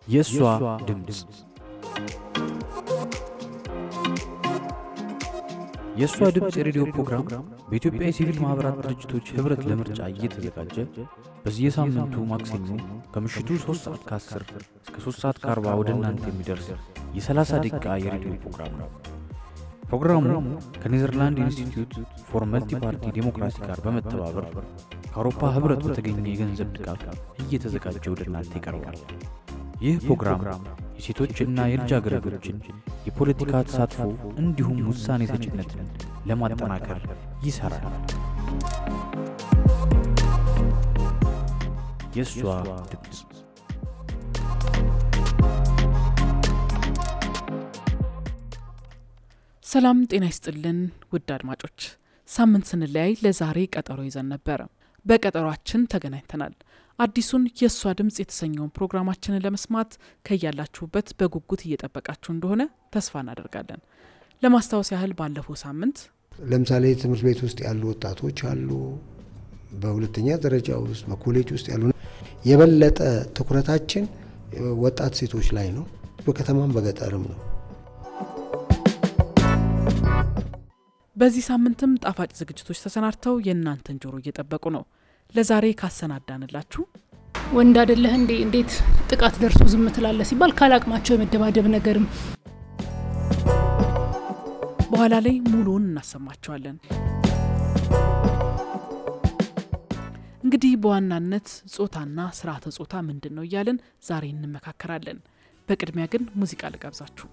የእሷ ድምፅ የእሷ ድምፅ የሬዲዮ ፕሮግራም በኢትዮጵያ የሲቪል ማኅበራት ድርጅቶች ኅብረት ለምርጫ እየተዘጋጀ በየሳምንቱ ማክሰኞ ከምሽቱ 3 ሰዓት ከ10 እስከ 3 ሰዓት ከ40 ወደ እናንተ የሚደርስ የ30 ደቂቃ የሬዲዮ ፕሮግራም ነው። ፕሮግራሙ ከኔዘርላንድ ኢንስቲትዩት ፎር መልቲ ፓርቲ ዴሞክራሲ ጋር በመተባበር ከአውሮፓ ኅብረት በተገኘ የገንዘብ ድጋፍ እየተዘጋጀ ወደ እናንተ ይቀርባል። ይህ ፕሮግራም የሴቶችና የልጃገረዶችን የፖለቲካ ተሳትፎ እንዲሁም ውሳኔ ሰጭነትን ለማጠናከር ይሠራል። የእሷ ድምፅ ሰላም ጤና ይስጥልን ውድ አድማጮች፣ ሳምንት ስንለያይ ለዛሬ ቀጠሮ ይዘን ነበረ። በቀጠሯችን ተገናኝተናል። አዲሱን የእሷ ድምፅ የተሰኘውን ፕሮግራማችንን ለመስማት ከያላችሁበት በጉጉት እየጠበቃችሁ እንደሆነ ተስፋ እናደርጋለን። ለማስታወስ ያህል ባለፈው ሳምንት ለምሳሌ ትምህርት ቤት ውስጥ ያሉ ወጣቶች አሉ፣ በሁለተኛ ደረጃ ውስጥ በኮሌጅ ውስጥ ያሉ የበለጠ ትኩረታችን ወጣት ሴቶች ላይ ነው። በከተማም በገጠርም ነው። በዚህ ሳምንትም ጣፋጭ ዝግጅቶች ተሰናድተው የእናንተን ጆሮ እየጠበቁ ነው። ለዛሬ ካሰናዳንላችሁ ወንድ አይደለህ እንዴ እንዴት ጥቃት ደርሶ ዝም ትላለህ ሲባል ካላቅማቸው የመደባደብ ነገርም በኋላ ላይ ሙሉውን እናሰማቸዋለን። እንግዲህ በዋናነት ጾታና ስርዓተ ጾታ ምንድን ነው እያልን ዛሬ እንመካከራለን። በቅድሚያ ግን ሙዚቃ ልጋብዛችሁ።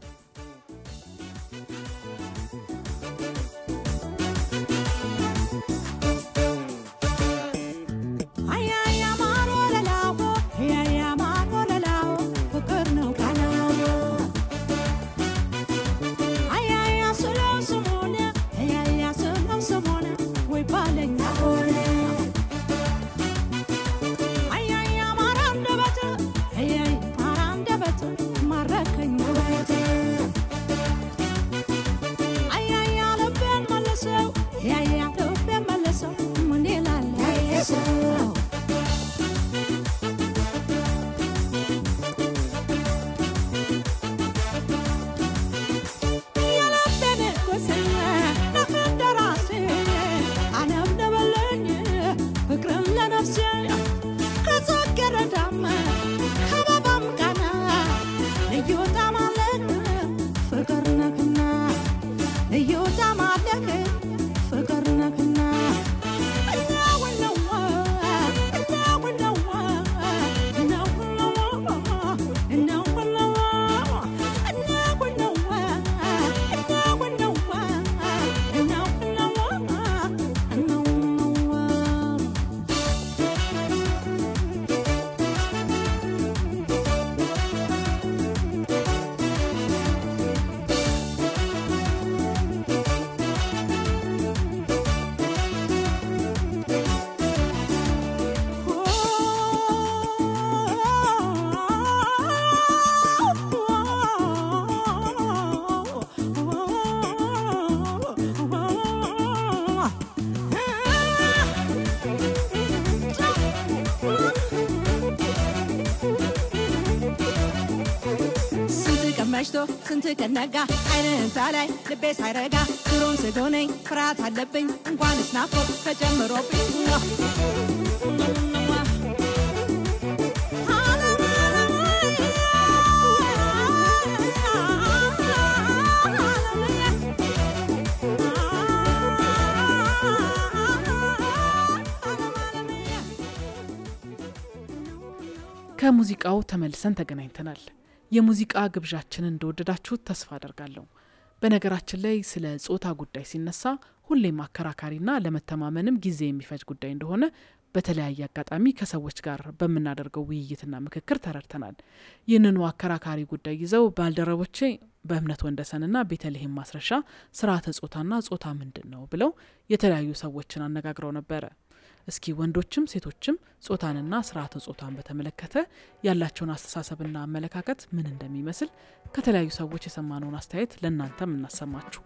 መሽቶ ስንት ከነጋ አይንህን ሳላይ ልቤ ሳይረጋ ድሮን ስጎነኝ ፍርሃት አለብኝ እንኳንስ ናፍቆት ተጨምሮብኝ ከሙዚቃው ተመልሰን ተገናኝተናል። የሙዚቃ ግብዣችንን እንደወደዳችሁት ተስፋ አደርጋለሁ። በነገራችን ላይ ስለ ጾታ ጉዳይ ሲነሳ ሁሌም አከራካሪና ለመተማመንም ጊዜ የሚፈጅ ጉዳይ እንደሆነ በተለያየ አጋጣሚ ከሰዎች ጋር በምናደርገው ውይይትና ምክክር ተረድተናል። ይህንኑ አከራካሪ ጉዳይ ይዘው ባልደረቦቼ በእምነት ወንደሰንና ቤተልሔም ማስረሻ ስርዓተ ጾታና ጾታ ምንድን ነው ብለው የተለያዩ ሰዎችን አነጋግረው ነበረ። እስኪ ወንዶችም ሴቶችም ጾታንና ስርዓተ ጾታን በተመለከተ ያላቸውን አስተሳሰብና አመለካከት ምን እንደሚመስል ከተለያዩ ሰዎች የሰማነውን አስተያየት ለእናንተም እናሰማችሁ።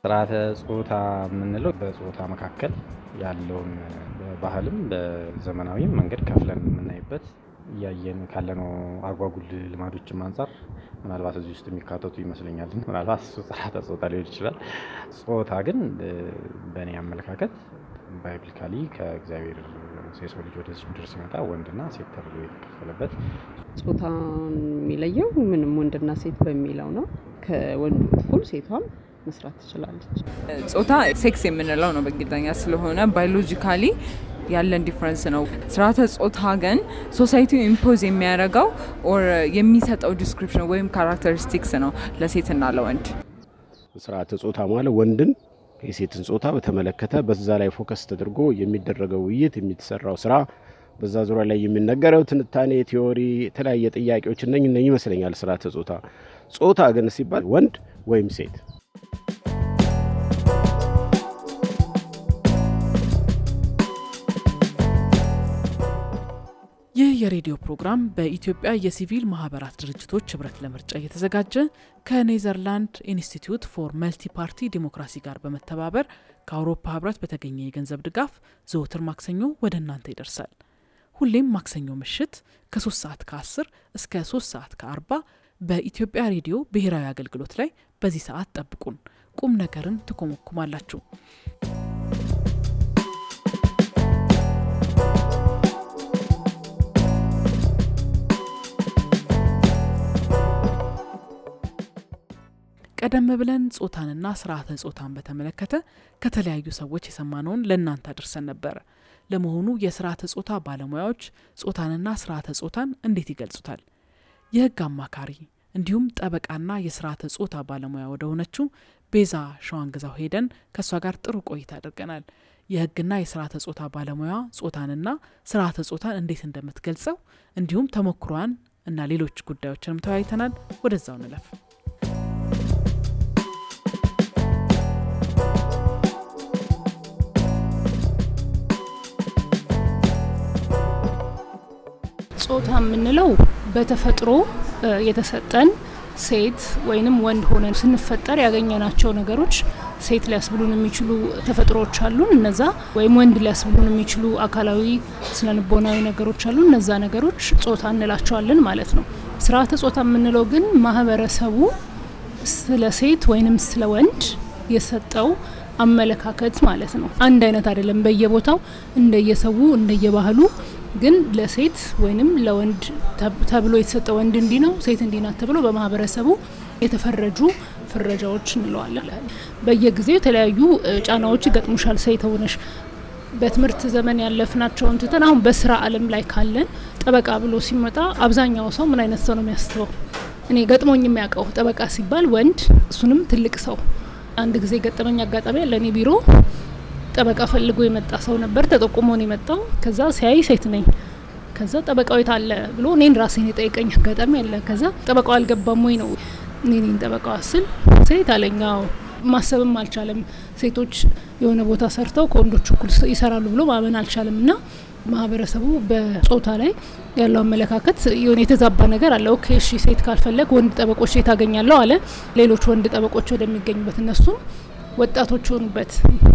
ስርዓተ ጾታ የምንለው በጾታ መካከል ያለውን በባህልም በዘመናዊም መንገድ ከፍለን የምናይበት እያየን ካለነው አጓጉል ልማዶችም አንጻር ምናልባት እዚህ ውስጥ የሚካተቱ ይመስለኛል። ምናልባት እሱ ስርዓተ ጾታ ሊሆን ይችላል። ጾታ ግን በእኔ አመለካከት ባይብሊካሊ ከእግዚአብሔር የሰው ልጅ ወደዚህ ምድር ሲመጣ ወንድና ሴት ተብሎ የተከፈለበት ጾታን የሚለየው ምንም ወንድና ሴት በሚለው ነው። ከወንዱ እኩል ሴቷም መስራት ትችላለች። ጾታ ሴክስ የምንለው ነው በእንግሊዝኛ ስለሆነ ባዮሎጂካሊ ያለን ዲፍረንስ ነው። ስርዓተ ጾታ ግን ሶሳይቲው ኢምፖዝ የሚያደርገው ኦር የሚሰጠው ዲስክሪፕሽን ወይም ካራክተሪስቲክስ ነው ለሴትና ለወንድ። ስርዓተ ጾታ ማለት ወንድን የሴትን ጾታ በተመለከተ በዛ ላይ ፎከስ ተደርጎ የሚደረገው ውይይት፣ የሚሰራው ስራ፣ በዛ ዙሪያ ላይ የሚነገረው ትንታኔ፣ ቲዎሪ፣ የተለያየ ጥያቄዎች እነኝ እነኝ ይመስለኛል ስርዓተ ጾታ። ጾታ ግን ሲባል ወንድ ወይም ሴት ይህ የሬዲዮ ፕሮግራም በኢትዮጵያ የሲቪል ማህበራት ድርጅቶች ህብረት ለምርጫ እየተዘጋጀ ከኔዘርላንድ ኢንስቲትዩት ፎር መልቲ ፓርቲ ዲሞክራሲ ጋር በመተባበር ከአውሮፓ ህብረት በተገኘ የገንዘብ ድጋፍ ዘወትር ማክሰኞ ወደ እናንተ ይደርሳል። ሁሌም ማክሰኞ ምሽት ከ3 ሰዓት ከ10 እስከ 3 ሰዓት ከ40 በኢትዮጵያ ሬዲዮ ብሔራዊ አገልግሎት ላይ በዚህ ሰዓት ጠብቁን። ቁም ነገርን ትኮመኩማላችሁ። ቀደም ብለን ጾታንና ስርዓተ ጾታን በተመለከተ ከተለያዩ ሰዎች የሰማነውን ለእናንተ አድርሰን ነበረ። ለመሆኑ የስርዓተ ጾታ ባለሙያዎች ጾታንና ስርዓተ ጾታን እንዴት ይገልጹታል? የህግ አማካሪ እንዲሁም ጠበቃና የስርዓተ ጾታ ባለሙያ ወደ ሆነችው ቤዛ ሸዋንግዛው ሄደን ከእሷ ጋር ጥሩ ቆይታ አድርገናል። የህግና የስርዓተ ጾታ ባለሙያ ጾታንና ስርዓተ ጾታን እንዴት እንደምትገልጸው እንዲሁም ተሞክሯን እና ሌሎች ጉዳዮችንም ተወያይተናል። ወደዛው ንለፍ። ጾታ የምንለው በተፈጥሮ የተሰጠን ሴት ወይንም ወንድ ሆነን ስንፈጠር ያገኘናቸው ነገሮች ሴት ሊያስብሉን የሚችሉ ተፈጥሮዎች አሉን። እነዛ ወይም ወንድ ሊያስብሉን የሚችሉ አካላዊ፣ ስነልቦናዊ ነገሮች አሉ። እነዛ ነገሮች ጾታ እንላቸዋለን ማለት ነው። ስርዓተ ጾታ የምንለው ግን ማህበረሰቡ ስለ ሴት ወይንም ስለ ወንድ የሰጠው አመለካከት ማለት ነው። አንድ አይነት አይደለም። በየቦታው እንደየሰው እንደየባህሉ ግን ለሴት ወይንም ለወንድ ተብሎ የተሰጠ ወንድ እንዲህ ነው፣ ሴት እንዲህ ናት ተብሎ በማህበረሰቡ የተፈረጁ ፍረጃዎች እንለዋለን። በየጊዜው የተለያዩ ጫናዎች ይገጥሙሻል ሴት ሆነሽ በትምህርት ዘመን ያለፍናቸውን ትተን አሁን በስራ ዓለም ላይ ካለን ጠበቃ ብሎ ሲመጣ አብዛኛው ሰው ምን አይነት ሰው ነው የሚያስበው? እኔ ገጥሞኝ የሚያውቀው ጠበቃ ሲባል ወንድ፣ እሱንም ትልቅ ሰው። አንድ ጊዜ ገጠመኝ አጋጣሚ ያለ እኔ ቢሮ ጠበቃ ፈልጎ የመጣ ሰው ነበር። ተጠቁሞ ነው የመጣው። ከዛ ሲያይ ሴት ነኝ። ከዛ ጠበቃው የት አለ ብሎ እኔን ራሴን የጠየቀኝ አጋጣሚ አለ። ከዛ ጠበቃው አልገባም ወይ ነው እኔ ነኝ ጠበቃዋ ስል ሴት አለኛው። ማሰብም አልቻለም። ሴቶች የሆነ ቦታ ሰርተው ከወንዶች እኩል ይሰራሉ ብሎ ማመን አልቻለም። እና ማህበረሰቡ በጾታ ላይ ያለው አመለካከት የሆነ የተዛባ ነገር አለ። ኦኬ እሺ፣ ሴት ካልፈለግ ወንድ ጠበቆች የት አገኛለሁ አለ። ሌሎች ወንድ ጠበቆች ወደሚገኙበት እነሱም ወጣቶች ሆኑበት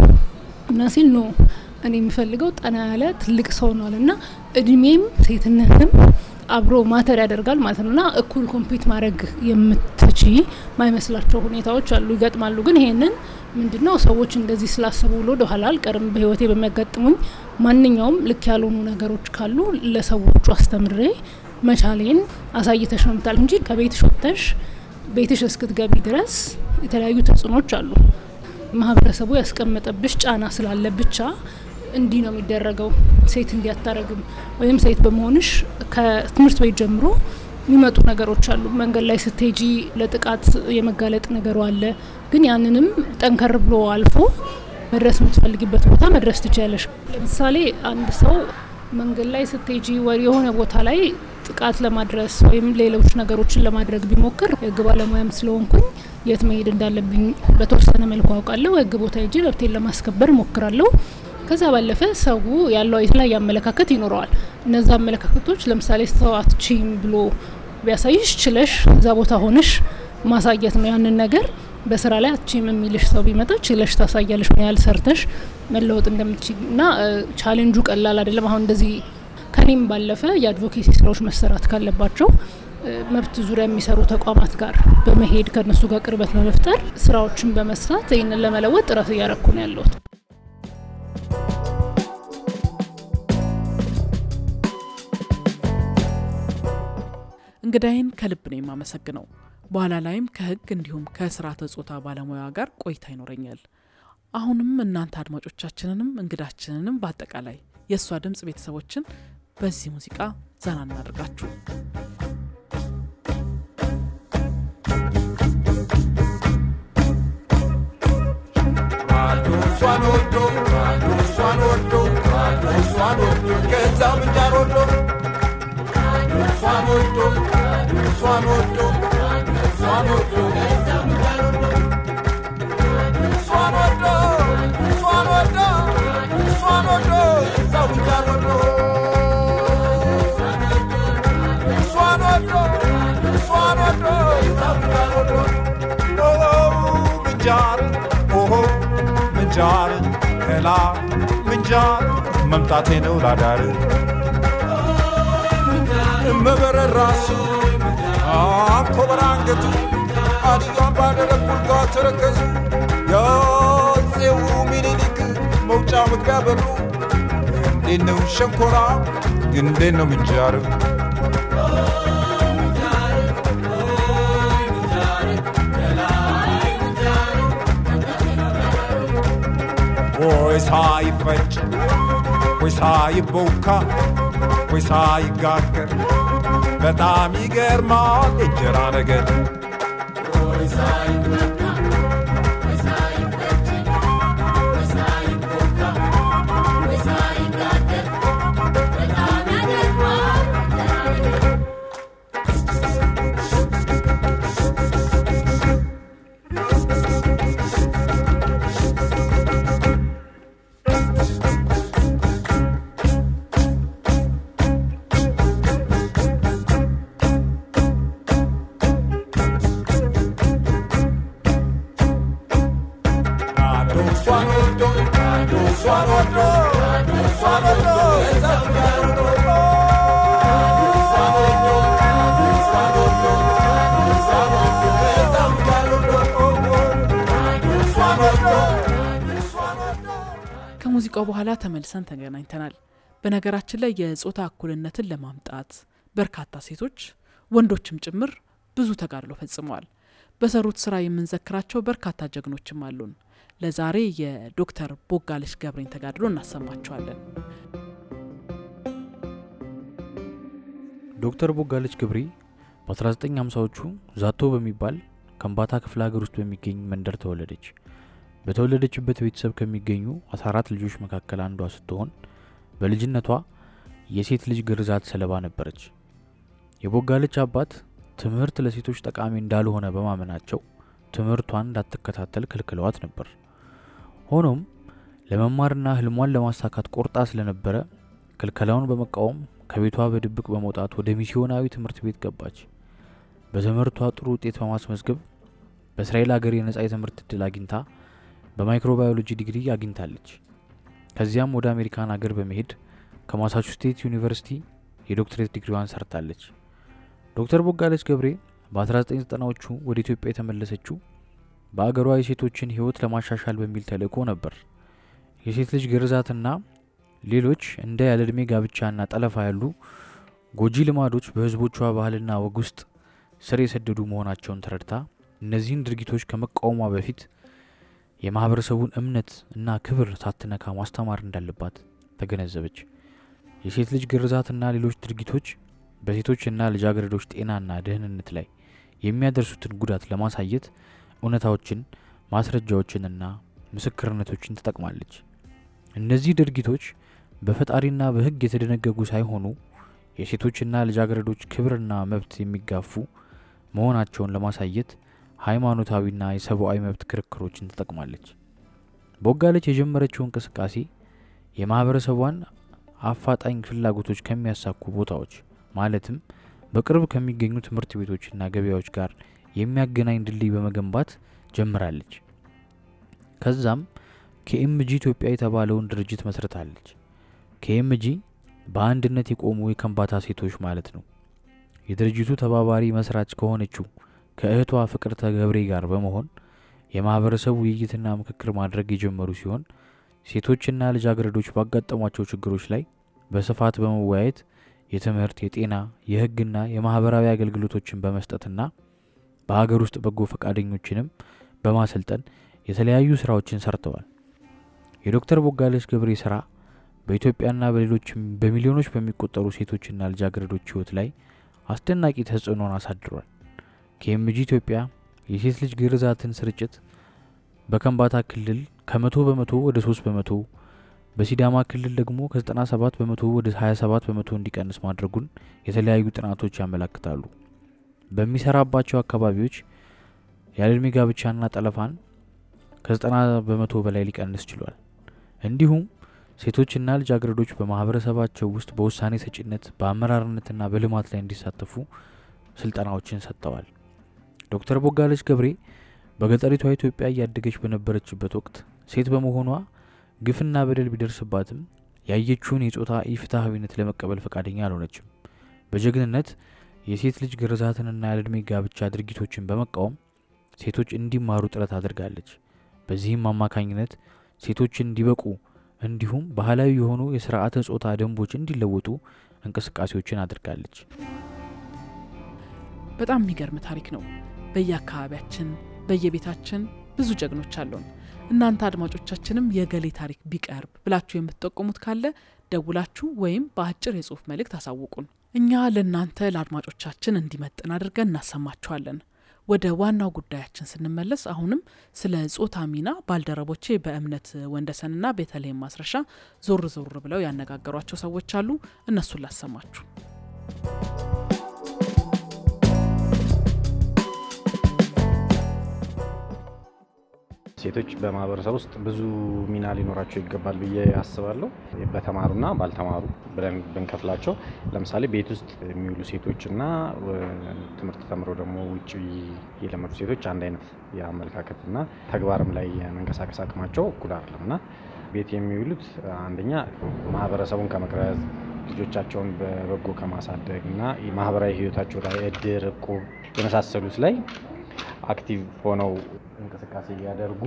እና ሲል ኖ እኔ የሚፈልገው ጠና ያለ ትልቅ ሰው ነው እና እድሜም ሴትነትም አብሮ ማተር ያደርጋል ማለት ነው እና እኩል ኮምፒት ማድረግ የምትች ማይመስላቸው ሁኔታዎች አሉ፣ ይገጥማሉ። ግን ይሄንን ምንድን ነው ሰዎች እንደዚህ ስላሰቡ ብሎ ወደኋላ አልቀርም። በህይወቴ በሚያጋጥሙኝ ማንኛውም ልክ ያልሆኑ ነገሮች ካሉ ለሰዎቹ አስተምሬ መቻሌን አሳይተሽ ነው ምታል እንጂ ከቤትሽ ወጥተሽ ቤትሽ እስክትገቢ ድረስ የተለያዩ ተጽዕኖች አሉ። ማህበረሰቡ ያስቀመጠብሽ ጫና ስላለ ብቻ እንዲህ ነው የሚደረገው፣ ሴት እንዲህ አታረግም፣ ወይም ሴት በመሆንሽ ከትምህርት ቤት ጀምሮ የሚመጡ ነገሮች አሉ። መንገድ ላይ ስትሄጂ ለጥቃት የመጋለጥ ነገሩ አለ። ግን ያንንም ጠንከር ብሎ አልፎ መድረስ የምትፈልጊበት ቦታ መድረስ ትችላለሽ። ለምሳሌ አንድ ሰው መንገድ ላይ ስትሄጂ የሆነ ቦታ ላይ ጥቃት ለማድረስ ወይም ሌሎች ነገሮችን ለማድረግ ቢሞክር የህግ ባለሙያም ስለሆንኩኝ የት መሄድ እንዳለብኝ በተወሰነ መልኩ አውቃለሁ። ህግ ቦታ ሄጄ መብቴን ለማስከበር እሞክራለሁ። ከዛ ባለፈ ሰው ያለው የተለያየ አመለካከት ይኖረዋል። እነዛ አመለካከቶች ለምሳሌ ሰው አትችይም ብሎ ቢያሳይሽ ችለሽ እዛ ቦታ ሆነሽ ማሳየት ነው። ያንን ነገር በስራ ላይ አትችይም የሚልሽ ሰው ቢመጣ ችለሽ ታሳያለሽ ምን ያህል ሰርተሽ መለወጥ እንደምትችል እና ቻሌንጁ ቀላል አይደለም። አሁን እንደዚህ ከኔም ባለፈ የአድቮኬሲ ስራዎች መሰራት ካለባቸው መብት ዙሪያ የሚሰሩ ተቋማት ጋር በመሄድ ከእነሱ ጋር ቅርበት በመፍጠር ስራዎችን በመስራት ይህንን ለመለወጥ ጥረት እያረኩ ነው ያለሁት። እንግዳይን ከልብ ነው የማመሰግነው። በኋላ ላይም ከህግ እንዲሁም ከስርዓተ ጾታ ባለሙያ ጋር ቆይታ ይኖረኛል። አሁንም እናንተ አድማጮቻችንንም እንግዳችንንም በአጠቃላይ የእሷ ድምፅ ቤተሰቦችን በዚህ ሙዚቃ ዘና እናደርጋችሁ። እሷን ወዶ እሷን ወዶ እሷን ወዶ ከዛ ምንጃር ወዶ እሷን ወዶ እሷን ወዶ እሷን ወዶ ከዛ ምንጃር ወዶ እሷን ወዶ እሷን ወዶ እሷን ወዶ ከዛ ምንጃር ወዶ እሷን ወዶ እሷን ወዶ ከዛ ምንጃር ወዶ ምንጃር ኦሆ ምንጃር ከላ ምንጃር መምጣቴ ነው ላዳር መበረር ራሱ አኮበር አንገቱ አድያም ባደረግ ቡልጋ ተረከዙ የአፄው ሚኒሊክ መውጫ መግቢያ በሩ እንዴት ነው ሸንኮራ እንዴት ነው ምንጃር ወይ ሳይፈጭ ወይ ሳይቦካ ወይ ሳይጋገር በጣም ይገርማል እንጀራ ነገር ከሙዚቃው በኋላ ተመልሰን ተገናኝተናል። በነገራችን ላይ የጾታ እኩልነትን ለማምጣት በርካታ ሴቶች ወንዶችም ጭምር ብዙ ተጋድሎ ፈጽመዋል። በሰሩት ስራ የምንዘክራቸው በርካታ ጀግኖችም አሉን። ለዛሬ የዶክተር ቦጋለች ገብሬን ተጋድሎ እናሰማቸዋለን። ዶክተር ቦጋለች ገብሬ በ1950ዎቹ ዛቶ በሚባል ከምባታ ክፍለ ሀገር ውስጥ በሚገኝ መንደር ተወለደች። በተወለደችበት ቤተሰብ ከሚገኙ 14 ልጆች መካከል አንዷ ስትሆን በልጅነቷ የሴት ልጅ ግርዛት ሰለባ ነበረች። የቦጋለች አባት ትምህርት ለሴቶች ጠቃሚ እንዳልሆነ በማመናቸው ትምህርቷን እንዳትከታተል ክልክለዋት ነበር። ሆኖም ለመማርና ህልሟን ለማሳካት ቆርጣ ስለነበረ ክልከላውን በመቃወም ከቤቷ በድብቅ በመውጣት ወደ ሚስዮናዊ ትምህርት ቤት ገባች። በትምህርቷ ጥሩ ውጤት በማስመዝገብ በእስራኤል ሀገር የነጻ የትምህርት እድል አግኝታ በማይክሮባዮሎጂ ዲግሪ አግኝታለች። ከዚያም ወደ አሜሪካን ሀገር በመሄድ ከማሳቹስቴት ዩኒቨርሲቲ የዶክትሬት ዲግሪዋን ሰርታለች። ዶክተር ቦጋለች ገብሬ በ1990ዎቹ ወደ ኢትዮጵያ የተመለሰችው በአገሯ የሴቶችን ህይወት ለማሻሻል በሚል ተልእኮ ነበር። የሴት ልጅ ግርዛትና ሌሎች እንደ ያለዕድሜ ጋብቻና ጠለፋ ያሉ ጎጂ ልማዶች በህዝቦቿ ባህልና ወግ ውስጥ ስር የሰደዱ መሆናቸውን ተረድታ እነዚህን ድርጊቶች ከመቃወሟ በፊት የማህበረሰቡን እምነት እና ክብር ሳትነካ ማስተማር እንዳለባት ተገነዘበች። የሴት ልጅ ግርዛትና ሌሎች ድርጊቶች በሴቶችና ልጃገረዶች ጤናና ደህንነት ላይ የሚያደርሱትን ጉዳት ለማሳየት እውነታዎችን፣ ማስረጃዎችንና ምስክርነቶችን ትጠቅማለች። እነዚህ ድርጊቶች በፈጣሪና በህግ የተደነገጉ ሳይሆኑ የሴቶችና ልጃገረዶች ክብርና መብት የሚጋፉ መሆናቸውን ለማሳየት ሃይማኖታዊና የሰብአዊ መብት ክርክሮችን ትጠቅማለች። ቦጋለች የጀመረችው እንቅስቃሴ የማህበረሰቧን አፋጣኝ ፍላጎቶች ከሚያሳኩ ቦታዎች ማለትም በቅርብ ከሚገኙ ትምህርት ቤቶችና ገበያዎች ጋር የሚያገናኝ ድልድይ በመገንባት ጀምራለች። ከዛም ኬኤምጂ ኢትዮጵያ የተባለውን ድርጅት መስርታለች። ኬኤምጂ በአንድነት የቆሙ የከምባታ ሴቶች ማለት ነው። የድርጅቱ ተባባሪ መስራች ከሆነችው ከእህቷ ፍቅርተ ገብሬ ጋር በመሆን የማህበረሰቡ ውይይትና ምክክር ማድረግ የጀመሩ ሲሆን ሴቶችና ልጃገረዶች ባጋጠሟቸው ችግሮች ላይ በስፋት በመወያየት የትምህርት፣ የጤና፣ የሕግና የማህበራዊ አገልግሎቶችን በመስጠትና በሀገር ውስጥ በጎ ፈቃደኞችንም በማሰልጠን የተለያዩ ስራዎችን ሰርተዋል። የዶክተር ቦጋለች ገብሬ ስራ በኢትዮጵያና በሌሎችም በሚሊዮኖች በሚቆጠሩ ሴቶችና ልጃገረዶች ህይወት ላይ አስደናቂ ተጽዕኖን አሳድሯል። ኬኤምጂ ኢትዮጵያ የሴት ልጅ ግርዛትን ስርጭት በከምባታ ክልል ከመቶ በመቶ ወደ ሶስት በመቶ በሲዳማ ክልል ደግሞ ከ97 በመቶ ወደ 27 በመቶ እንዲቀንስ ማድረጉን የተለያዩ ጥናቶች ያመለክታሉ። በሚሰራባቸው አካባቢዎች ያለዕድሜ ጋብቻና ጠለፋን ከ90 በመቶ በላይ ሊቀንስ ችሏል። እንዲሁም ሴቶችና ልጃገረዶች በማህበረሰባቸው ውስጥ በውሳኔ ሰጪነት በአመራርነትና በልማት ላይ እንዲሳተፉ ስልጠናዎችን ሰጥተዋል። ዶክተር ቦጋለች ገብሬ በገጠሪቷ ኢትዮጵያ እያደገች በነበረችበት ወቅት ሴት በመሆኗ ግፍና በደል ቢደርስባትም ያየችውን የጾታ ኢፍትሐዊነት ለመቀበል ፈቃደኛ አልሆነችም። በጀግንነት የሴት ልጅ ግርዛትንና ያለዕድሜ ጋብቻ ድርጊቶችን በመቃወም ሴቶች እንዲማሩ ጥረት አድርጋለች። በዚህም አማካኝነት ሴቶች እንዲበቁ እንዲሁም ባህላዊ የሆኑ የስርዓተ ጾታ ደንቦች እንዲለወጡ እንቅስቃሴዎችን አድርጋለች። በጣም የሚገርም ታሪክ ነው። በየአካባቢያችን በየቤታችን ብዙ ጀግኖች አሉን። እናንተ አድማጮቻችንም የገሌ ታሪክ ቢቀርብ ብላችሁ የምትጠቁሙት ካለ ደውላችሁ ወይም በአጭር የጽሁፍ መልእክት አሳውቁን። እኛ ለእናንተ ለአድማጮቻችን እንዲመጥን አድርገን እናሰማችኋለን። ወደ ዋናው ጉዳያችን ስንመለስ አሁንም ስለ ጾታ ሚና ባልደረቦቼ በእምነት ወንደሰንና ቤተልሔም ማስረሻ ዞር ዞር ብለው ያነጋገሯቸው ሰዎች አሉ። እነሱን ላሰማችሁ። ሴቶች በማህበረሰብ ውስጥ ብዙ ሚና ሊኖራቸው ይገባል ብዬ አስባለሁ። በተማሩና ባልተማሩ ብለን ብንከፍላቸው፣ ለምሳሌ ቤት ውስጥ የሚውሉ ሴቶችና ትምህርት ተምረው ደግሞ ውጭ የለመዱ ሴቶች አንድ አይነት የአመለካከትና ተግባርም ላይ የመንቀሳቀስ አቅማቸው እኩል አይደለም እና ቤት የሚውሉት አንደኛ ማህበረሰቡን ከመቅረጽ ልጆቻቸውን በበጎ ከማሳደግ እና ማህበራዊ ህይወታቸው ላይ እድር፣ እቁብ የመሳሰሉት ላይ አክቲቭ ሆነው እንቅስቃሴ ሊያደርጉ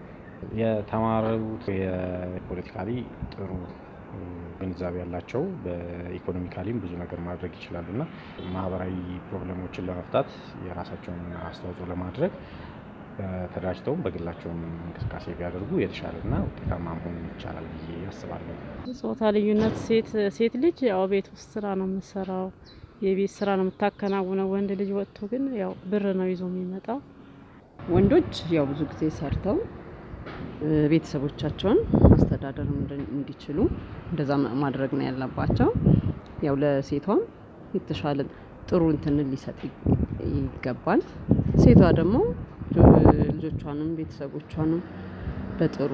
የተማሩት የፖለቲካሊ ጥሩ ግንዛቤ ያላቸው በኢኮኖሚካሊም ብዙ ነገር ማድረግ ይችላሉ እና ማህበራዊ ፕሮብለሞችን ለመፍታት የራሳቸውን አስተዋጽኦ ለማድረግ ተደራጅተውም በግላቸውም እንቅስቃሴ ቢያደርጉ የተሻለና ውጤታማ መሆን ይቻላል ብዬ አስባለሁ። ጾታ ልዩነት ሴት ሴት ልጅ ያው ቤት ውስጥ ስራ ነው የምትሰራው የቤት ስራ ነው የምታከናውነው። ወንድ ልጅ ወጥቶ ግን ያው ብር ነው ይዞ የሚመጣው። ወንዶች ያው ብዙ ጊዜ ሰርተው ቤተሰቦቻቸውን ማስተዳደር እንዲችሉ እንደዛ ማድረግ ነው ያለባቸው። ያው ለሴቷም የተሻለ ጥሩ እንትንን ሊሰጥ ይገባል። ሴቷ ደግሞ ልጆቿንም ቤተሰቦቿንም በጥሩ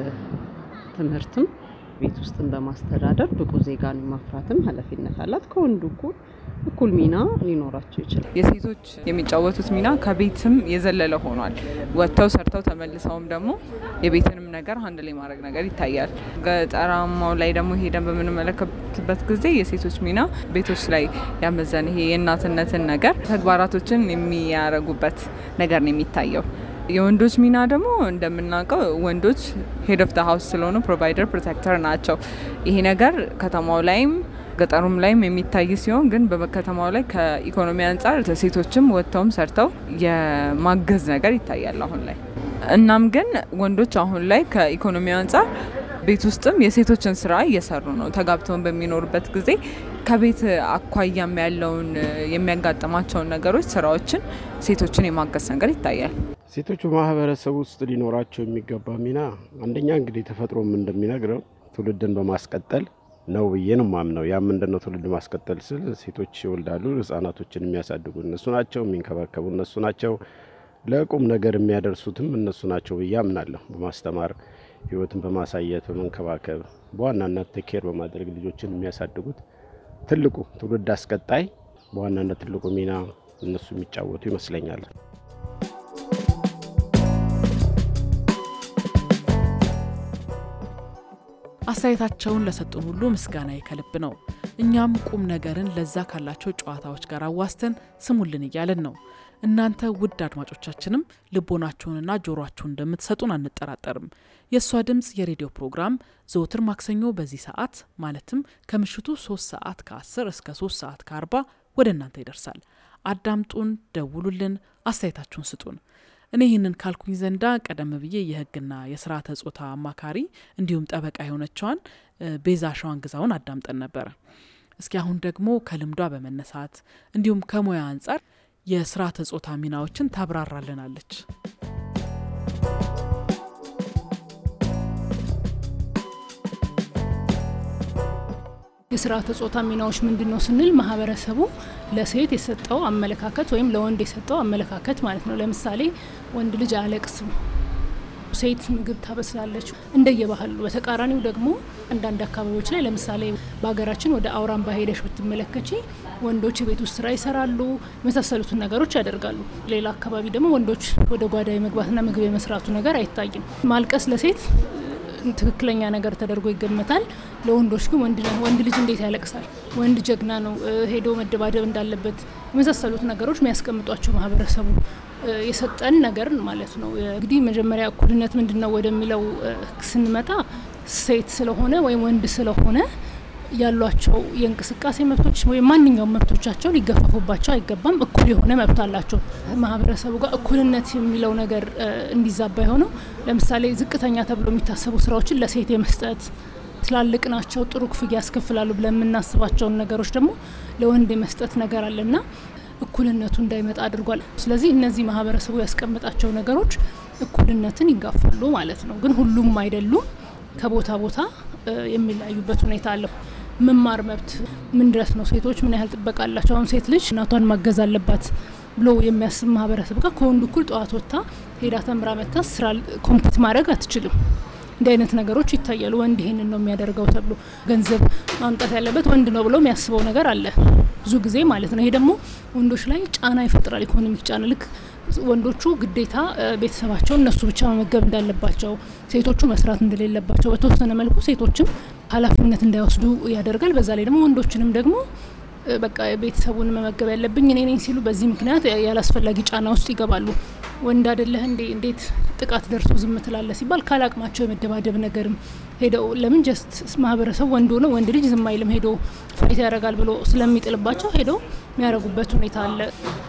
በትምህርትም ቤት ውስጥን በማስተዳደር ብቁ ዜጋን ማፍራትም ኃላፊነት አላት። ከወንዱ እኩል እኩል ሚና ሊኖራቸው ይችላል። የሴቶች የሚጫወቱት ሚና ከቤትም የዘለለ ሆኗል። ወጥተው ሰርተው ተመልሰውም ደግሞ የቤትንም ነገር አንድ ላይ ማድረግ ነገር ይታያል። ገጠራማው ላይ ደግሞ ሄደን በምንመለከትበት ጊዜ የሴቶች ሚና ቤቶች ላይ ያመዘነ ይሄ የእናትነትን ነገር ተግባራቶችን የሚያረጉበት ነገር ነው የሚታየው። የወንዶች ሚና ደግሞ እንደምናውቀው ወንዶች ሄድ ኦፍ ደ ሀውስ ስለሆኑ ፕሮቫይደር ፕሮቴክተር ናቸው። ይሄ ነገር ከተማው ላይም ገጠሩም ላይም የሚታይ ሲሆን ግን በከተማው ላይ ከኢኮኖሚ አንጻር ሴቶችም ወጥተውም ሰርተው የማገዝ ነገር ይታያል አሁን ላይ። እናም ግን ወንዶች አሁን ላይ ከኢኮኖሚ አንጻር ቤት ውስጥም የሴቶችን ስራ እየሰሩ ነው። ተጋብተውን በሚኖሩበት ጊዜ ከቤት አኳያም ያለውን የሚያጋጥማቸውን ነገሮች፣ ስራዎችን ሴቶችን የማገዝ ነገር ይታያል። ሴቶቹ ማህበረሰብ ውስጥ ሊኖራቸው የሚገባ ሚና አንደኛ እንግዲህ ተፈጥሮም እንደሚነግረው ትውልድን በማስቀጠል ነው ብዬ ነው ማምነው። ያ ምንድነው ትውልድ ማስቀጠል ስል ሴቶች ይወልዳሉ፣ ህጻናቶችን የሚያሳድጉ እነሱ ናቸው፣ የሚንከባከቡ እነሱ ናቸው፣ ለቁም ነገር የሚያደርሱትም እነሱ ናቸው ብዬ አምናለሁ። በማስተማር ህይወትን በማሳየት በመንከባከብ በዋናነት ቴኬር በማድረግ ልጆችን የሚያሳድጉት ትልቁ ትውልድ አስቀጣይ በዋናነት ትልቁ ሚና እነሱ የሚጫወቱ ይመስለኛል። አስተያየታቸውን ለሰጡን ሁሉ ምስጋና ከልብ ነው። እኛም ቁም ነገርን ለዛ ካላቸው ጨዋታዎች ጋር አዋስተን ስሙልን እያለን ነው። እናንተ ውድ አድማጮቻችንም ልቦናችሁንና ጆሮአችሁን እንደምትሰጡን አንጠራጠርም። የእሷ ድምፅ የሬዲዮ ፕሮግራም ዘወትር ማክሰኞ በዚህ ሰዓት ማለትም ከምሽቱ 3 ሰዓት ከ10 እስከ 3 ሰዓት ከ40 ወደ እናንተ ይደርሳል። አዳምጡን፣ ደውሉልን፣ አስተያየታችሁን ስጡን። እኔ ይህንን ካልኩኝ ዘንዳ ቀደም ብዬ የሕግና የስርዓተ ጾታ አማካሪ እንዲሁም ጠበቃ የሆነችዋን ቤዛ ሸዋን ግዛውን አዳምጠን ነበረ። እስኪ አሁን ደግሞ ከልምዷ በመነሳት እንዲሁም ከሙያ አንጻር የስርዓተ ጾታ ሚናዎችን ታብራራልናለች። የስርዓተ ጾታ ሚናዎች ምንድን ነው ስንል ማህበረሰቡ ለሴት የሰጠው አመለካከት ወይም ለወንድ የሰጠው አመለካከት ማለት ነው። ለምሳሌ ወንድ ልጅ አያለቅስም፣ ሴት ምግብ ታበስላለች እንደየባህሉ። በተቃራኒው ደግሞ አንዳንድ አካባቢዎች ላይ ለምሳሌ በሀገራችን ወደ አውራምባ ሄደሽ ብትመለከቺ ወንዶች የቤት ውስጥ ስራ ይሰራሉ፣ የመሳሰሉትን ነገሮች ያደርጋሉ። ሌላ አካባቢ ደግሞ ወንዶች ወደ ጓዳ የመግባትና ምግብ የመስራቱ ነገር አይታይም። ማልቀስ ለሴት ትክክለኛ ነገር ተደርጎ ይገመታል። ለወንዶች ግን ወንድ ልጅ እንዴት ያለቅሳል? ወንድ ጀግና ነው፣ ሄዶ መደባደብ እንዳለበት የመሳሰሉት ነገሮች የሚያስቀምጧቸው ማህበረሰቡ የሰጠን ነገር ማለት ነው። እንግዲህ መጀመሪያ እኩልነት ምንድን ነው ወደሚለው ስንመጣ ሴት ስለሆነ ወይም ወንድ ስለሆነ ያሏቸው የእንቅስቃሴ መብቶች ወይም ማንኛውም መብቶቻቸው ሊገፈፉባቸው አይገባም። እኩል የሆነ መብት አላቸው። ማህበረሰቡ ጋር እኩልነት የሚለው ነገር እንዲዛባ የሆነው ለምሳሌ ዝቅተኛ ተብሎ የሚታሰቡ ስራዎችን ለሴት የመስጠት ትላልቅ ናቸው፣ ጥሩ ክፍያ ያስከፍላሉ ብለን የምናስባቸውን ነገሮች ደግሞ ለወንድ የመስጠት ነገር አለና እኩልነቱ እንዳይመጣ አድርጓል። ስለዚህ እነዚህ ማህበረሰቡ ያስቀመጣቸው ነገሮች እኩልነትን ይጋፋሉ ማለት ነው። ግን ሁሉም አይደሉም። ከቦታ ቦታ የሚለያዩበት ሁኔታ አለው። መማር መብት ምን ድረስ ነው? ሴቶች ምን ያህል ጥበቃ አላቸው? አሁን ሴት ልጅ እናቷን ማገዝ አለባት ብሎ የሚያስብ ማህበረሰብ ጋር ከወንዱ እኩል ጠዋት ወጥታ ሄዳ ተምራ መታ ስራ ኮምፒት ማድረግ አትችልም። እንዲህ አይነት ነገሮች ይታያሉ። ወንድ ይሄንን ነው የሚያደርገው ተብሎ ገንዘብ ማምጣት ያለበት ወንድ ነው ብሎ የሚያስበው ነገር አለ ብዙ ጊዜ ማለት ነው። ይሄ ደግሞ ወንዶች ላይ ጫና ይፈጥራል። ኢኮኖሚክ ጫና ልክ ወንዶቹ ግዴታ ቤተሰባቸውን እነሱ ብቻ መመገብ እንዳለባቸው፣ ሴቶቹ መስራት እንደሌለባቸው በተወሰነ መልኩ ሴቶችም ኃላፊነት እንዳይወስዱ ያደርጋል። በዛ ላይ ደግሞ ወንዶችንም ደግሞ በቃ ቤተሰቡን መመገብ ያለብኝ እኔ ነኝ ሲሉ በዚህ ምክንያት ያላስፈላጊ ጫና ውስጥ ይገባሉ። ወንድ አይደለህ እንዴ እንዴት ጥቃት ደርሶ ዝም ትላለህ ሲባል ካላቅማቸው የመደባደብ ነገርም ሄደው ለምን ጀስት ማህበረሰቡ ወንድ ሆነ ወንድ ልጅ ዝም አይልም ሄዶ ፋይት ያደርጋል ብሎ ስለሚጥልባቸው ሄደው የሚያደርጉበት ሁኔታ አለ።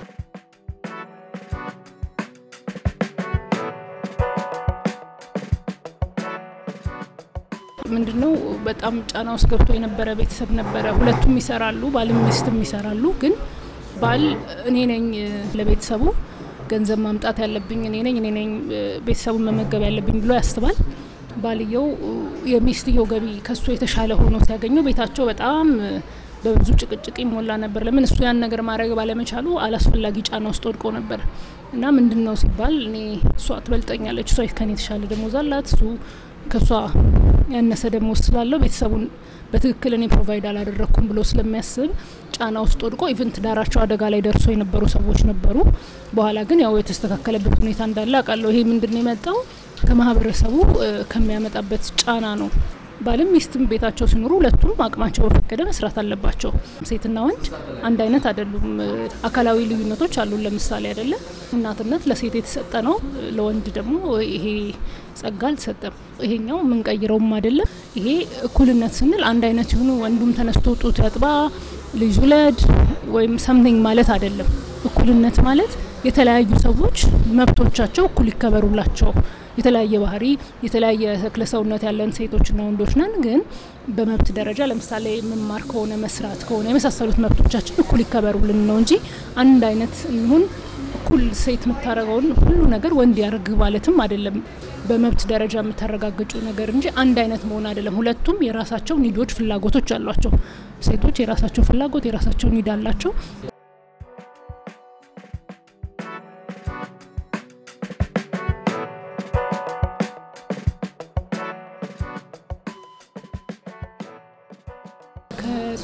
ምንድነው በጣም ጫና ውስጥ ገብቶ የነበረ ቤተሰብ ነበረ። ሁለቱም ይሰራሉ፣ ባልም ሚስትም ይሰራሉ። ግን ባል እኔ ነኝ ለቤተሰቡ ገንዘብ ማምጣት ያለብኝ እኔ ነኝ እኔ ነኝ ቤተሰቡን መመገብ ያለብኝ ብሎ ያስባል። ባልየው የሚስትየው ገቢ ከሱ የተሻለ ሆኖ ሲያገኘው ቤታቸው በጣም በብዙ ጭቅጭቅ ይሞላ ነበር። ለምን እሱ ያን ነገር ማድረግ ባለመቻሉ አላስፈላጊ ጫና ውስጥ ወድቆ ነበር እና ምንድን ነው ሲባል እኔ እሷ ትበልጠኛለች፣ እሷ ከኔ የተሻለ ደሞዝ አላት፣ እሱ ከእሷ ያነሰ ደሞዝ ስላለው ቤተሰቡን በትክክል እኔ ፕሮቫይድ አላደረግኩም ብሎ ስለሚያስብ ጫና ውስጥ ወድቆ ኢቨን ትዳራቸው አደጋ ላይ ደርሶ የነበሩ ሰዎች ነበሩ። በኋላ ግን ያው የተስተካከለበት ሁኔታ እንዳለ አውቃለሁ። ይሄ ምንድን ነው የመጣው ከማህበረሰቡ ከሚያመጣበት ጫና ነው። ባልም ሚስትም ቤታቸው ሲኖሩ ሁለቱም አቅማቸው በፈቀደ መስራት አለባቸው። ሴትና ወንድ አንድ አይነት አይደሉም። አካላዊ ልዩነቶች አሉ። ለምሳሌ አይደለ እናትነት ለሴት የተሰጠ ነው፣ ለወንድ ደግሞ ይሄ ጸጋ አልተሰጠም። ይሄኛው የምንቀይረውም አይደለም። ይሄ እኩልነት ስንል አንድ አይነት የሆኑ ወንዱም ተነስቶ ጡት ያጥባ ልጅ ውለድ ወይም ሰምቲንግ ማለት አይደለም። እኩልነት ማለት የተለያዩ ሰዎች መብቶቻቸው እኩል ይከበሩላቸው የተለያየ ባህሪ የተለያየ ተክለ ሰውነት ያለን ሴቶችና ወንዶች ነን። ግን በመብት ደረጃ ለምሳሌ መማር ከሆነ መስራት ከሆነ የመሳሰሉት መብቶቻችን እኩል ይከበሩልን ነው እንጂ አንድ አይነት እንሁን እኩል ሴት የምታደርገውን ሁሉ ነገር ወንድ ያደርግ ማለትም አይደለም። በመብት ደረጃ የምታረጋግጩ ነገር እንጂ አንድ አይነት መሆን አይደለም። ሁለቱም የራሳቸው ኒዶች፣ ፍላጎቶች አሏቸው። ሴቶች የራሳቸው ፍላጎት የራሳቸው ኒድ አላቸው።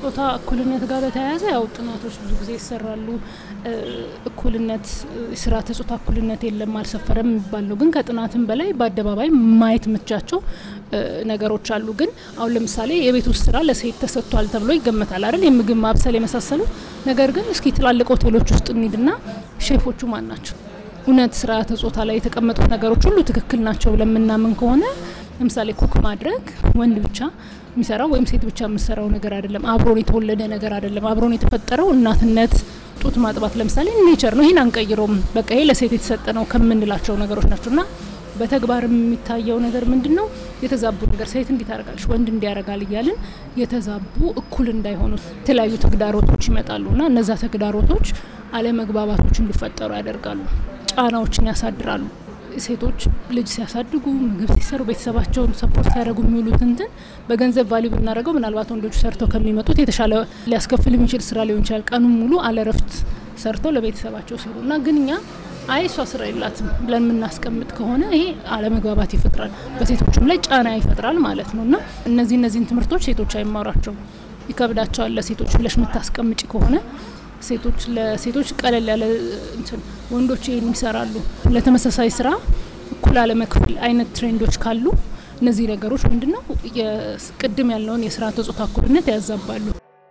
ከጾታ እኩልነት ጋር በተያያዘ ያው ጥናቶች ብዙ ጊዜ ይሰራሉ። እኩልነት ስርዓተ ጾታ እኩልነት የለም አልሰፈረም የሚባለው ግን ከጥናትም በላይ በአደባባይ ማየት የምትቻቸው ነገሮች አሉ። ግን አሁን ለምሳሌ የቤት ውስጥ ስራ ለሴት ተሰጥቷል ተብሎ ይገመታል አይደል? የምግብ ማብሰል የመሳሰሉ ነገር ግን እስኪ ትላልቅ ሆቴሎች ውስጥ እንሂድና ሼፎቹ ማን ናቸው? እውነት ስርዓተ ጾታ ላይ የተቀመጡት ነገሮች ሁሉ ትክክል ናቸው ብለን የምናምን ከሆነ ለምሳሌ ኩክ ማድረግ ወንድ ብቻ የሚሰራው ወይም ሴት ብቻ የምሰራው ነገር አይደለም። አብሮን የተወለደ ነገር አይደለም። አብሮን የተፈጠረው እናትነት፣ ጡት ማጥባት ለምሳሌ ኔቸር ነው። ይህን አንቀይረውም። በቃ ይሄ ለሴት የተሰጠ ነው ከምንላቸው ነገሮች ናቸው እና በተግባር የሚታየው ነገር ምንድን ነው? የተዛቡ ነገር ሴት እንዲህ ታደርጋለች፣ ወንድ እንዲያደርጋል እያልን የተዛቡ እኩል እንዳይሆኑ የተለያዩ ተግዳሮቶች ይመጣሉ እና እነዛ ተግዳሮቶች አለመግባባቶች እንዲፈጠሩ ያደርጋሉ፣ ጫናዎችን ያሳድራሉ። ሴቶች ልጅ ሲያሳድጉ ምግብ ሲሰሩ ቤተሰባቸውን ሰፖርት ሲያደርጉ የሚውሉት እንትን በገንዘብ ቫሊዩ ብናደርገው ምናልባት ወንዶቹ ሰርተው ከሚመጡት የተሻለ ሊያስከፍል የሚችል ስራ ሊሆን ይችላል። ቀኑን ሙሉ አለረፍት ሰርተው ለቤተሰባቸው ሲሉ እና ግን እኛ አይ እሷ ስራ የላትም ብለን የምናስቀምጥ ከሆነ ይሄ አለመግባባት ይፈጥራል፣ በሴቶችም ላይ ጫና ይፈጥራል ማለት ነው እና እነዚህ እነዚህን ትምህርቶች ሴቶች አይማሯቸውም፣ ይከብዳቸዋል። ለሴቶች ብለሽ የምታስቀምጪ ከሆነ ሴቶች ለሴቶች ቀለል ያለ እንትን ወንዶች ይህን ይሰራሉ ለተመሳሳይ ስራ እኩል አለመክፈል አይነት ትሬንዶች ካሉ እነዚህ ነገሮች ምንድን ነው ቅድም ያለውን የስርዓተ ጾታ እኩልነት ያዛባሉ።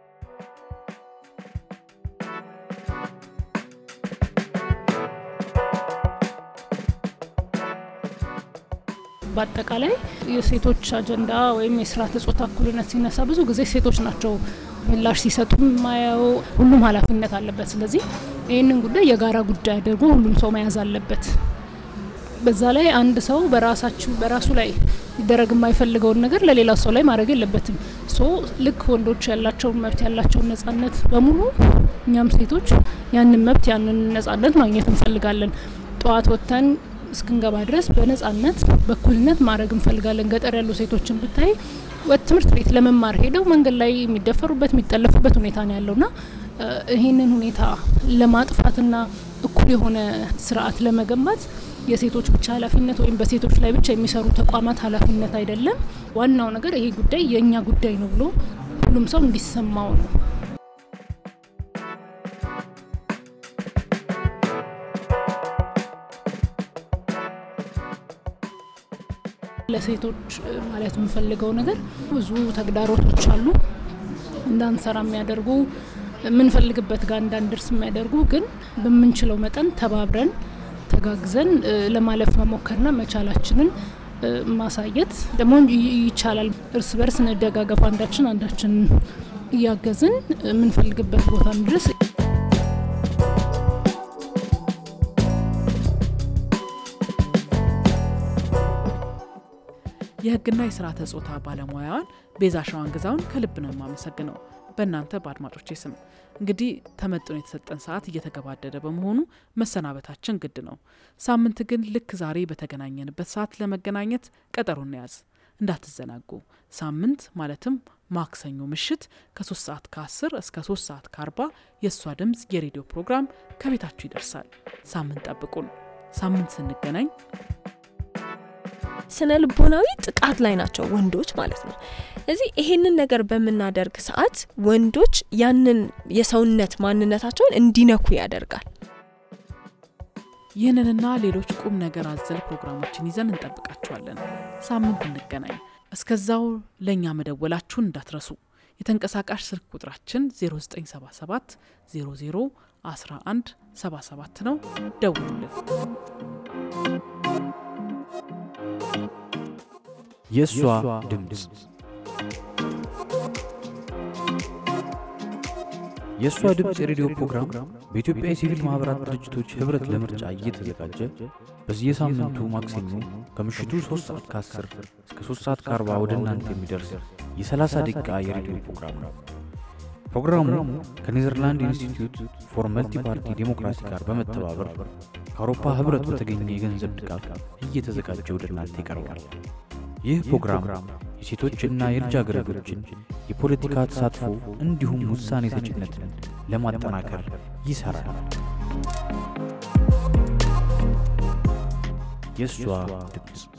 በአጠቃላይ የሴቶች አጀንዳ ወይም የስርዓተ ጾታ እኩልነት ሲነሳ ብዙ ጊዜ ሴቶች ናቸው ምላሽ ሲሰጡ ማየው። ሁሉም ኃላፊነት አለበት። ስለዚህ ይህንን ጉዳይ የጋራ ጉዳይ አድርጎ ሁሉም ሰው መያዝ አለበት። በዛ ላይ አንድ ሰው በራሳችሁ በራሱ ላይ ሊደረግ የማይፈልገውን ነገር ለሌላ ሰው ላይ ማድረግ የለበትም። ሶ ልክ ወንዶች ያላቸውን መብት ያላቸውን ነጻነት በሙሉ እኛም ሴቶች ያንን መብት ያንን ነጻነት ማግኘት እንፈልጋለን። ጠዋት ወጥተን እስክንገባ ድረስ በነጻነት በእኩልነት ማድረግ እንፈልጋለን። ገጠር ያሉ ሴቶችን ብታይ ትምህርት ቤት ለመማር ሄደው መንገድ ላይ የሚደፈሩበት የሚጠለፉበት ሁኔታ ነው ያለውና ይህንን ሁኔታ ለማጥፋትና እኩል የሆነ ስርዓት ለመገንባት የሴቶች ብቻ ኃላፊነት ወይም በሴቶች ላይ ብቻ የሚሰሩ ተቋማት ኃላፊነት አይደለም። ዋናው ነገር ይሄ ጉዳይ የእኛ ጉዳይ ነው ብሎ ሁሉም ሰው እንዲሰማው ነው። ለሴቶች ማለት የምፈልገው ነገር ብዙ ተግዳሮቶች አሉ እንዳንሰራ የሚያደርጉ የምንፈልግበት ጋር እንዳንደርስ የሚያደርጉ ግን በምንችለው መጠን ተባብረን ተጋግዘን ለማለፍ መሞከርና መቻላችንን ማሳየት ደግሞ ይቻላል። እርስ በርስ እንደጋገፍ፣ አንዳችን አንዳችን እያገዝን የምንፈልግበት ቦታ እንድረስ የሕግና የስርዓተ ጾታ ባለሙያዋን ቤዛ ሸዋን ግዛውን ከልብ ነው የማመሰግነው በእናንተ በአድማጮቼ ስም። እንግዲህ ተመጥኖ የተሰጠን ሰዓት እየተገባደደ በመሆኑ መሰናበታችን ግድ ነው። ሳምንት ግን ልክ ዛሬ በተገናኘንበት ሰዓት ለመገናኘት ቀጠሮ እንያዝ፣ እንዳትዘናጉ። ሳምንት ማለትም ማክሰኞ ምሽት ከ3 ሰዓት ከ10 እስከ 3 ሰዓት ከ40 የእሷ ድምፅ የሬዲዮ ፕሮግራም ከቤታችሁ ይደርሳል። ሳምንት ጠብቁን። ሳምንት ስንገናኝ ስነ ልቦናዊ ጥቃት ላይ ናቸው ወንዶች ማለት ነው። እዚህ ይሄንን ነገር በምናደርግ ሰዓት ወንዶች ያንን የሰውነት ማንነታቸውን እንዲነኩ ያደርጋል። ይህንንና ሌሎች ቁም ነገር አዘል ፕሮግራሞችን ይዘን እንጠብቃችኋለን። ሳምንት እንገናኝ። እስከዛው ለእኛ መደወላችሁን እንዳትረሱ። የተንቀሳቃሽ ስልክ ቁጥራችን 0977 00 11 77 ነው። ደውሉልን። የእሷ ድምፅ የእሷ ድምፅ የሬዲዮ ፕሮግራም በኢትዮጵያ የሲቪል ማኅበራት ድርጅቶች ኅብረት ለምርጫ እየተዘጋጀ በየሳምንቱ ማክሰኞ ከምሽቱ 3 ሰዓት ከ10 እስከ 3 ሰዓት ከ40 ወደ እናንተ የሚደርስ የ30 ደቂቃ የሬዲዮ ፕሮግራም ነው። ፕሮግራሙ ከኔዘርላንድ ኢንስቲትዩት ፎር መልቲ ፓርቲ ዴሞክራሲ ጋር በመተባበር ከአውሮፓ ኅብረት በተገኘ የገንዘብ ድጋፍ እየተዘጋጀ ወደ እናንተ ይቀርባል። ይህ ፕሮግራም የሴቶችና የልጃገረዶችን የፖለቲካ ተሳትፎ እንዲሁም ውሳኔ ሰጭነትን ለማጠናከር ይሠራል። የእሷ ድምፅ